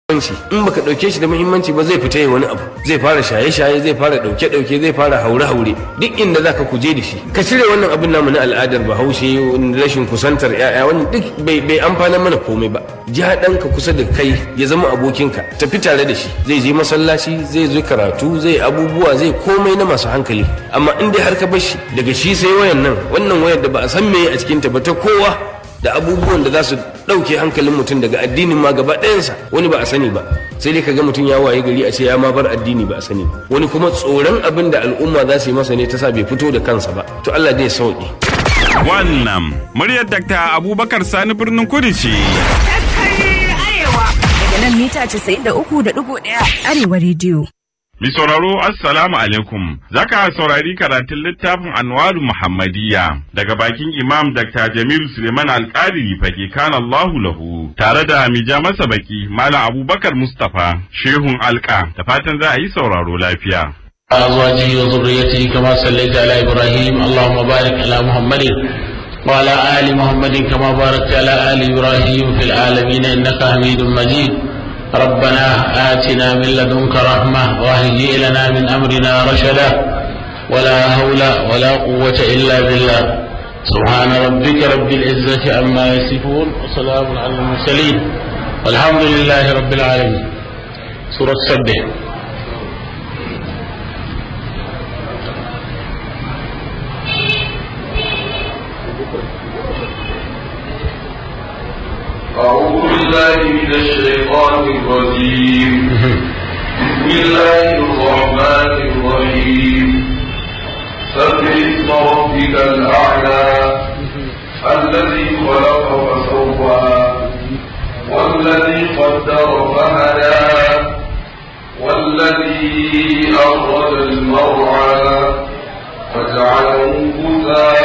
muhimmanci in baka dauke shi da muhimmanci ba zai fita wani abu zai fara shaye-shaye zai fara dauke-dauke zai fara haure-haure duk inda zaka kuje da shi ka cire wannan abin namu na al'adar bahaushe rashin kusantar ya'ya wannan duk bai bai amfana mana komai ba ja ɗanka kusa da kai ya zama abokinka tafi tare da shi zai je masallaci zai zo karatu zai abubuwa zai komai na masu hankali amma in dai har ka bar shi daga shi sai wayan nan wannan wayar da ba a san me a cikin ta ba ta kowa da abubuwan da za su ɗauke hankalin mutum daga addinin ma gaba ɗayansa wani ba a sani ba sai dai kaga mutum ya waye gari a ce ya ma bar addini ba a sani ba wani kuma tsoron abin da al'umma za su yi masa ne ta sa bai fito da kansa ba to Allah dai ya sauke Wannan muryar Dr. Abubakar Sani birnin Kudu ce. Daga nan mita 93.1 Arewa rediyo. Mi sauraro Assalamu alaikum. Zaka saurari karatun littafin Anwaru Muhammadiyya daga bakin Imam Dr. Jamilu Suleiman Alƙari fage kan Allahu lahu tare da mija masa baki Malam Abubakar Mustapha Shehun Alƙa da fatan za a yi sauraro lafiya. أزواجه وذريته كما صليت على إبراهيم اللهم بارك على محمد وعلى آل محمد كما باركت على آل إبراهيم في العالمين إنك حميد مجيد ربنا آتنا من لدنك رحمة وهيئ لنا من أمرنا رشدا ولا حول ولا قوة إلا بالله سبحان ربك رب العزة عما يصفون وسلام على المرسلين والحمد لله رب العالمين سورة سبح أعوذ بالله من الشيطان الرجيم بسم الله الرحمن الرحيم سبح اسم ربك الأعلى الذي خلق فسوى والذي قدر فهدى والذي أخرج المرعى فجعله غثاء